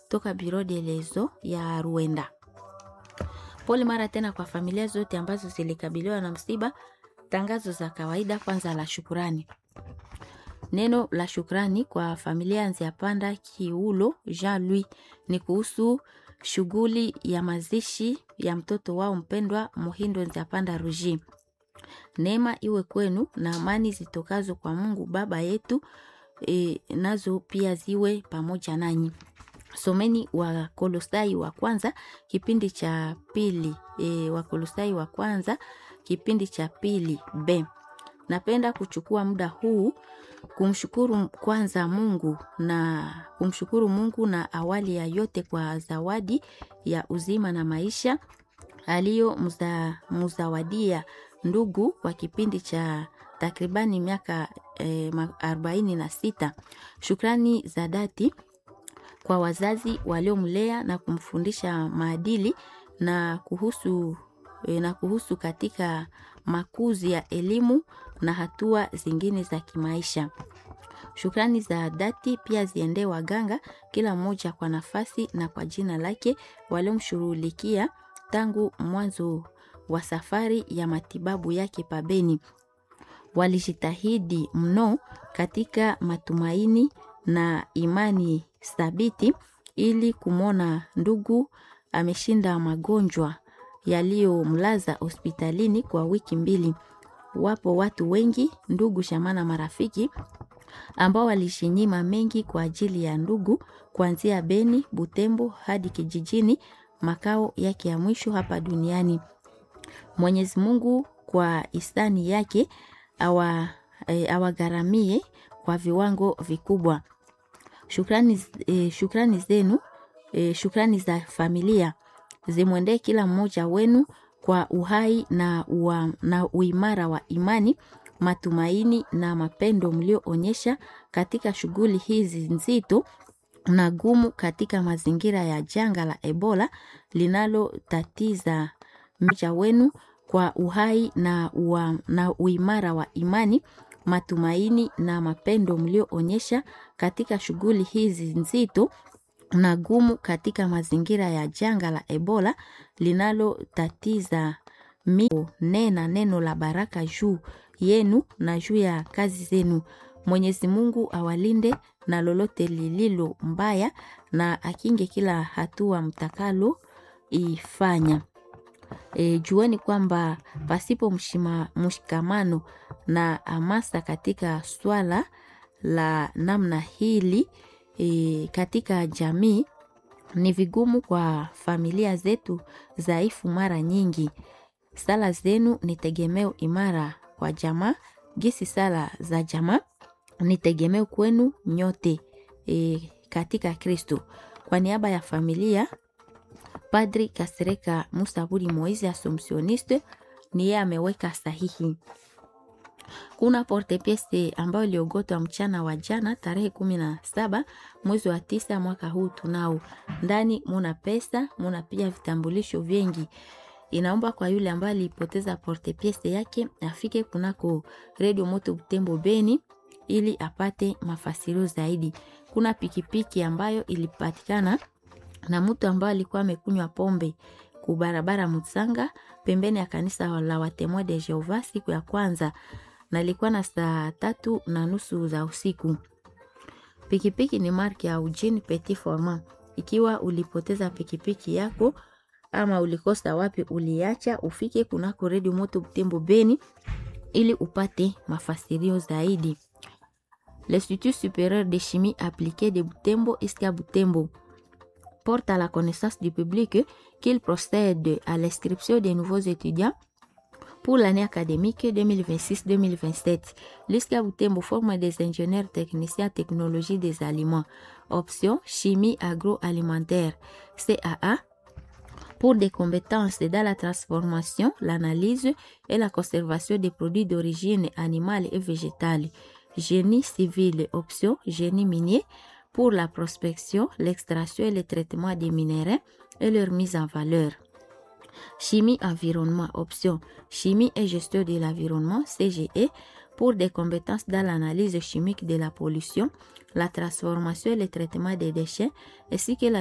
toka Biro de Lezo ya Ruenda. Pole mara tena kwa familia zote ambazo zilikabiliwa na msiba. Tangazo za kawaida kwanza la shukurani. Neno la shukrani kwa familia Nziapanda Kiulo Jean Louis ni kuhusu shughuli ya mazishi ya mtoto wao mpendwa Muhindo Nziapanda Ruji. Neema iwe kwenu na amani zitokazo kwa Mungu Baba yetu e, nazo pia ziwe pamoja nanyi. Someni wa Kolosai wa kwanza kipindi cha pili e, wa Kolosai wa kwanza kipindi cha pili B. Napenda kuchukua muda huu kumshukuru kwanza Mungu na kumshukuru Mungu na awali ya yote kwa zawadi ya uzima na maisha aliyo mza, mzawadia ndugu kwa kipindi cha takribani miaka eh, arobaini na sita. Shukrani za dhati kwa wazazi waliomlea na kumfundisha maadili na kuhusu, eh, na kuhusu katika makuzi ya elimu na hatua zingine za kimaisha. Shukrani za dhati pia ziende waganga, kila mmoja kwa nafasi na kwa jina lake, waliomshughulikia tangu mwanzo wa safari ya matibabu yake pabeni. Walijitahidi mno katika matumaini na imani thabiti ili kumwona ndugu ameshinda magonjwa yaliyomlaza hospitalini kwa wiki mbili. Wapo watu wengi, ndugu, jamaa na marafiki ambao walishinyima mengi kwa ajili ya ndugu, kuanzia Beni, Butembo hadi kijijini makao yake ya mwisho hapa duniani. Mwenyezi Mungu kwa hisani yake awa e, awagharamie kwa viwango vikubwa. Shukrani, e, shukrani zenu e, shukrani za familia zimwendee kila mmoja wenu kwa uhai na, ua, na uimara wa imani, matumaini na mapendo mlioonyesha katika shughuli hizi nzito na gumu katika mazingira ya janga la Ebola linalotatiza mmoja wenu kwa uhai na, ua, na uimara wa imani matumaini na mapendo mlioonyesha katika shughuli hizi nzito na gumu katika mazingira ya janga la Ebola linalotatiza mio. Nena neno la baraka juu yenu na juu ya kazi zenu. Mwenyezi Mungu awalinde na lolote lililo mbaya na akinge kila hatua mtakalo ifanya. E, jueni kwamba pasipo mshima, mshikamano na hamasa katika swala la namna hili e, katika jamii ni vigumu kwa familia zetu dhaifu. Mara nyingi sala zenu ni tegemeo imara kwa jamaa, gisi sala za jamaa ni tegemeo kwenu nyote e, katika Kristo. Kwa niaba ya familia Padri Kasereka Musaburi Moise Assumptioniste ni yeye ameweka sahihi. Kuna porte piece ambayo iliogotwa mchana wa jana tarehe kumi na saba mwezi wa tisa mwaka huu tunao. Ndani muna pesa, muna pia vitambulisho vingi. Inaomba kwa yule ambaye alipoteza porte piece yake afike kunako Radio Moto Butembo Beni ili apate mafasirio zaidi. Kuna pikipiki ambayo ilipatikana na mtu ambaye alikuwa amekunywa pombe kubarabara Mutsanga pembeni ya kanisa la Watemwa de Jehova siku ya kwanza, na ilikuwa na saa tatu na nusu za usiku. Pikipiki ni marki ya Eugene Petit Format. Ikiwa ulipoteza pikipiki yako ama ulikosa wapi uliacha, ufike kunako Radio Moto Butembo Beni ili upate mafasirio zaidi. L'Institut supérieur de chimie appliquée de Butembo Iska Butembo porte à la connaissance du public qu'il procède à l'inscription des nouveaux étudiants pour l'année académique 2026-2027. L'ISCA Butembo forme des ingénieurs techniciens technologie des aliments. Option chimie agroalimentaire. CAA pour des compétences dans la transformation, l'analyse et la conservation des produits d'origine animale et végétale. Génie civil, option génie minier pour la prospection, l'extraction et le traitement des minéraux et leur mise en valeur. Chimie environnement, option chimie et gestion de l'environnement, CGE, pour des compétences dans l'analyse chimique de la pollution, la transformation et le traitement des déchets, ainsi que la